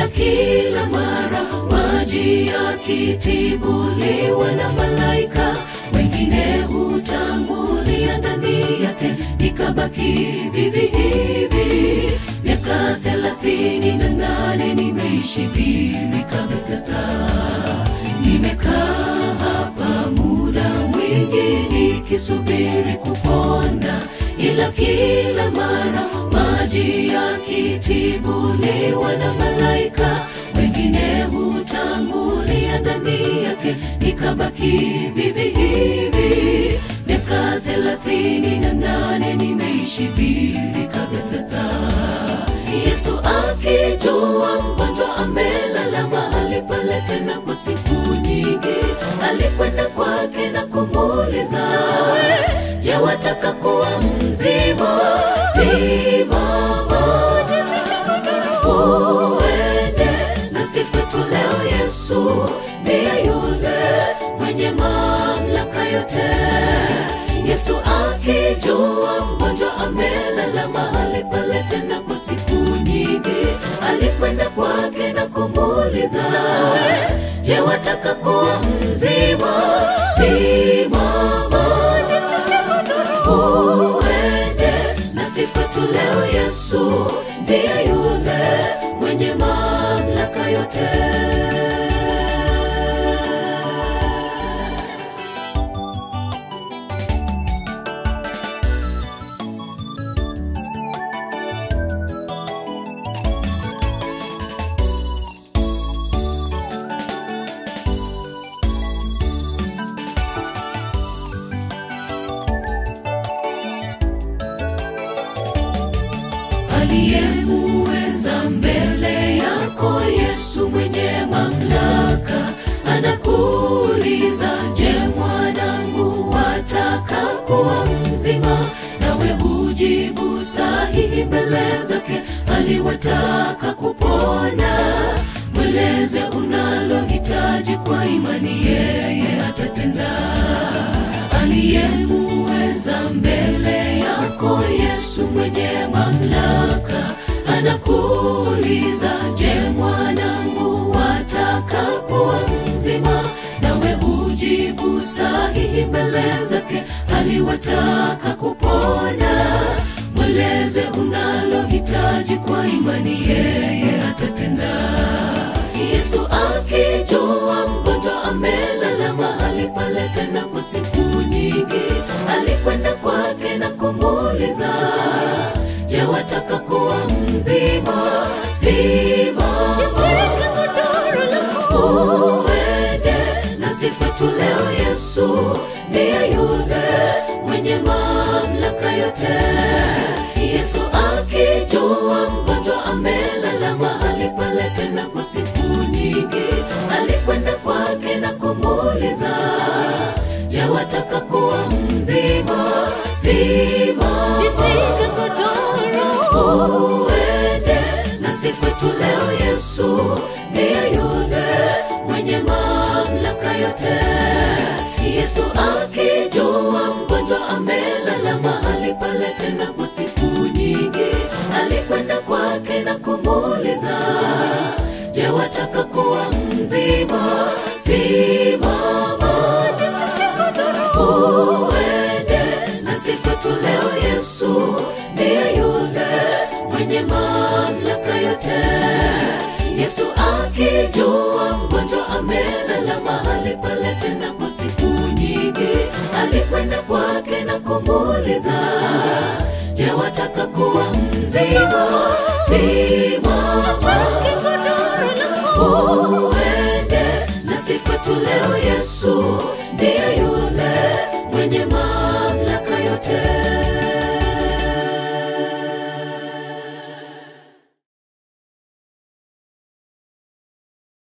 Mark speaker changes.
Speaker 1: kila mara maji yakitibuliwa na malaika wengine hutangulia ndani yake nikabaki vivi hivi miaka thelathini na nane nimeishi birika Bethesda nimekaa hapa muda mwingi nikisubiri kupona ila kila mara maji yakitibuliwa na malaika wengine hutangulia ndani yake nikabaki vivi hivi miaka thelathini na nane nimeishi birika Bethesda Yesu akijua mgonjwa amelala mahali pale tena kwa siku nyingi, alikwenda kwake na kumuuliza, je, wataka kuwa mzima? Simama uende nasi kwetu leo. Yesu ndiye yule mwenye mamlaka yote. Yesu akijua mgonjwa amelala mahali pale tena kwa siku nyingi, alikwenda kwake na kumuuliza, je, wataka kuwa mzima? Simama uende nasi kwetu leo. Yesu ndiye yule mwenye mamlaka yote. aliyemuweza mbele yako Yesu mwenye mamlaka anakuuliza, je, mwanangu, wataka kuwa mzima? Nawe ujibu sahihi mbele zake, aliwataka kupona. Mweleze unalohitaji kwa imani, yeye atatenda. Aliyemuweza mbele yako Yesu mwenye mamlaka anakuuliza, je, mwanangu, wataka kuwa mzima? Nawe ujibu sahihi mbele zake, aliwataka kupona. Mweleze unalohitaji kwa imani, yeye atatenda. Yesu akijua mgonjwa amelala mahali pale tena kwa siku nyingi, alikwenda kwake na kumuuliza, je, wataka kuwa mzima? Simama uende nasi kwetu leo. Yesu ndiye yule mwenye mamlaka yote. Yesu akijua mgonjwa amelala mahali pale tena kwa siku nyingi, alikwenda kwake na kumuuliza, je, wataka kuwa mzima? Simama uende nasi kwetu leo. Yesu ndiye yule mwenye mamlaka yote. Yesu akijua mgonjwa amelala mahali pale tena kwa siku nyingi, alikwenda kwake na kumuuliza, je, wataka kuwa mzima? Simama uende nasi kwetu leo. Yesu ndiye yule mwenye mamlaka yote. Yesu akijua mgonjwa amelala mahali pale tena kwa siku nyingi, alikwenda kwake na kumuuliza, je, wataka kuwa mzima? Simama uende nasi kwetu leo. Yesu